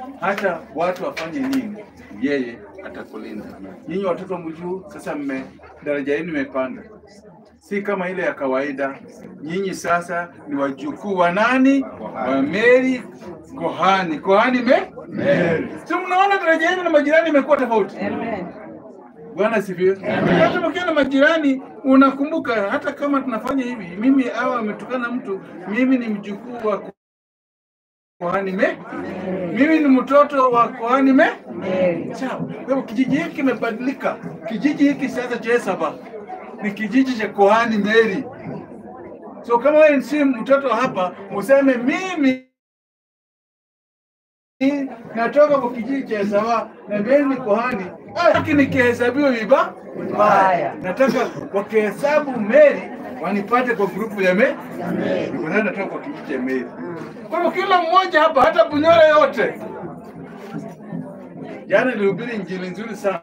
hata watu wafanye nini, yeye atakulinda. Nyinyi watoto mjuu, sasa mme daraja yenu imepanda, si kama ile ya kawaida. Nyinyi sasa ni wajukuu wa nani? Wa Meri kohani. Kohani me Meri. Si mnaona daraja yenu na majirani imekuwa tofauti? Bwana sifiwe. Hata ukiwa na majirani unakumbuka, hata kama tunafanya hivi, mimi hawa ametukana mtu, mimi ni mjukuu wa kohani me, mimi ni mtoto wa kohani me. Sawa. Kwa hivyo kijiji hiki kimebadilika. Kijiji hiki sasa cha Esaba ni kijiji cha kohani Meri. So kama wewe si mtoto wa hapa, useme mimi natoka kwa kijiji cha Esaba na mimi ni kohani, lakini nikihesabiwa viba vibaya. Nataka wakihesabu Meri wanipate kwa grupu ya me niko nayo natoka kwa kijiji cha Meri. Kwa hivyo kila mmoja hapa, hata Bunyore yote. Jana nilihubiri injili nzuri sana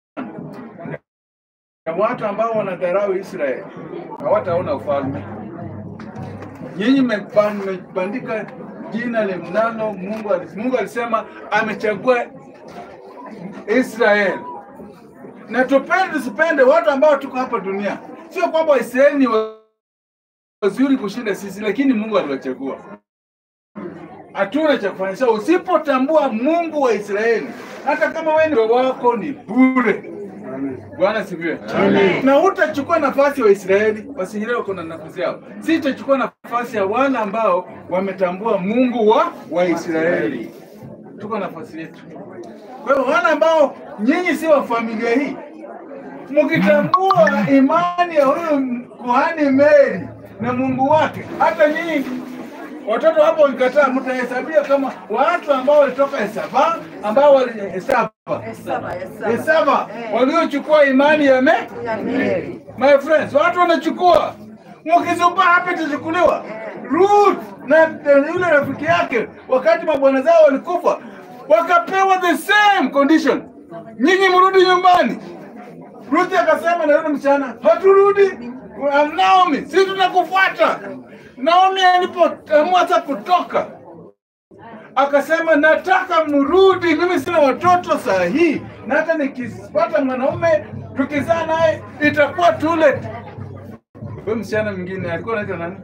na watu ambao wanadharau Israeli hawataona ufalme. Nyinyi mmeban- mmebandika jina limnalo Mungu. alis- Mungu alisema amechagua Israeli, na tupende tusipende watu ambao tuko hapa dunia. Sio kwamba Waisraeli ni wa- wazuri kushinda sisi, lakini Mungu aliwachagua. Hatuna cha kufanya. So usipotambua Mungu wa Israeli, hata kama wewe ndio wako ni bure. Bwana sifiwe. Na hutachukua nafasi ya Waisraeli, wasinyelewe wako na nafasi yao. Si itachukua nafasi ya wale ambao wametambua Mungu wa Waisraeli. Tuko nafasi yetu. Kwa hiyo wale ambao nyinyi si wa familia hii, mkitambua imani ya huyu kuhani Meri na Mungu wake, hata nyinyi watoto hapo wakikataa, mtahesabia kama watu ambao walitoka Esaba, ambao walihesaba Esaba waliochukua imani ya me my friends, watu wanachukua, mkizubaa hapa itachukuliwa. Ruth na na yule rafiki yake, wakati mabwana zao walikufa, wakapewa the same condition, nyinyi mrudi nyumbani. Ruth akasema na yule msichana, haturudi. Um, Naomi, si tutakufuata. Naomi alipoamua sasa kutoka akasema nataka mrudi, mimi sina watoto saa hii, na hata nikipata mwanaume tukizaa naye itakuwa too late. Huyo msichana mwingine alikuwa anaitwa nani?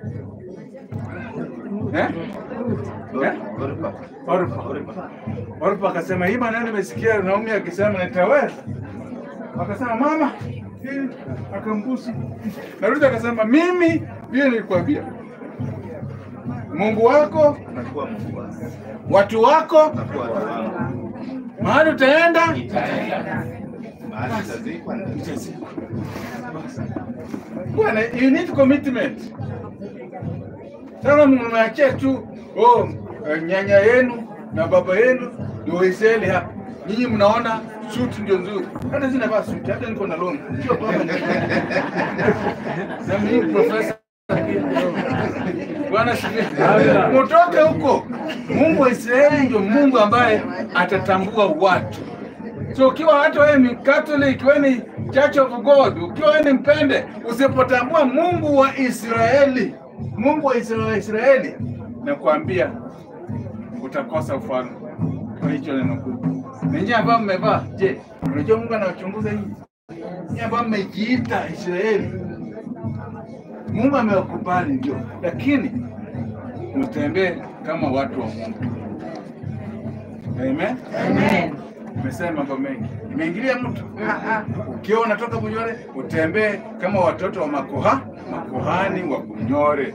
Eh? Eh? Orpa. Orpa akasema hii maneno nimesikia Naomi akisema nitaweza. Akasema mama, hii akambusu. Na Ruth akasema mimi vile nilikwambia, Mungu wako, Nakuwa Mungu wangu. watu wako, Nakuwa watu wangu. mahali utaenda Nitaenda. Mahali nitazikwa nitazikwa. Bwana, you need commitment. Sasa mnaachia tu oh, eh, nyanya yenu na baba yenu ni Waisraeli hapa. Nyinyi mnaona suit ndio nzuri. Hata sina vaa suit, hata niko na longi. Sio kwamba ni na mimi profesa. Bwana sifiwe. Mtoke huko. Mungu wa Israeli ndio Mungu ambaye atatambua watu. So ukiwa hata wewe ni Catholic, wewe ni Church of God, ukiwa wewe ni mpende, usipotambua Mungu wa Israeli, Mungu wa Isra- Israeli, nakwambia utakosa ufalme. Kwa hicho neno kuu. Na nyinyi ambao mmevaa, je, unajua Mungu anawachunguza nyinyi? Nyinyi ambao mmejiita Israeli, Mungu amewakubali ndio, lakini mtembee kama watu wa Mungu. Amen. Amen. Nimesema mambo mengi, nimeingilia mtu. Ukiwa unatoka Bunyore, utembee kama watoto wa makoha makohani wa Bunyore,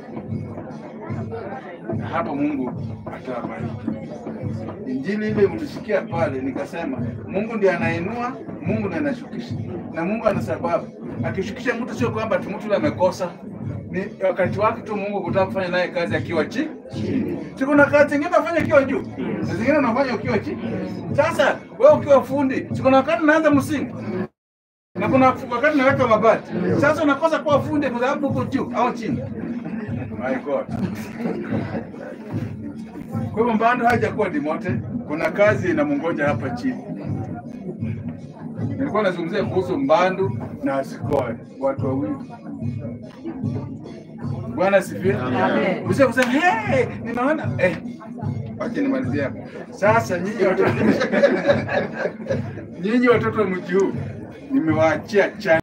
na hapo Mungu atawabariki. Injili ile mlisikia pale, nikasema Mungu ndiye anainua, Mungu ndiye anashukisha, na Mungu ana sababu. Akishukisha mtu sio kwamba tu mtu yule amekosa, ni wakati wake tu Mungu kutaka kufanya naye kazi akiwa chi- chini. Si kuna kazi zingine unafanya ukiwa juu na zingine unafanya ukiwa chini. Sasa wewe ukiwa fundi, si kuna wakati unaanza msingi na kuna wakati unaweka mabati. Sasa unakosa kuwa fundi kwa sababu uko juu au chini. My God. Kwa hivyo Mbando hajakuwa demoted, kuna kazi inamngoja hapa chini. Nilikuwa nazungumzia kuhusu Mbandu na Asikoe, watu wawili. Bwana asifiwe. Amen. Usije kusema hey, ninaona eh, Wacha nimalizie hapo. Sasa nyinyi watoto nyinyi watoto wa mji huu nimewaachia cha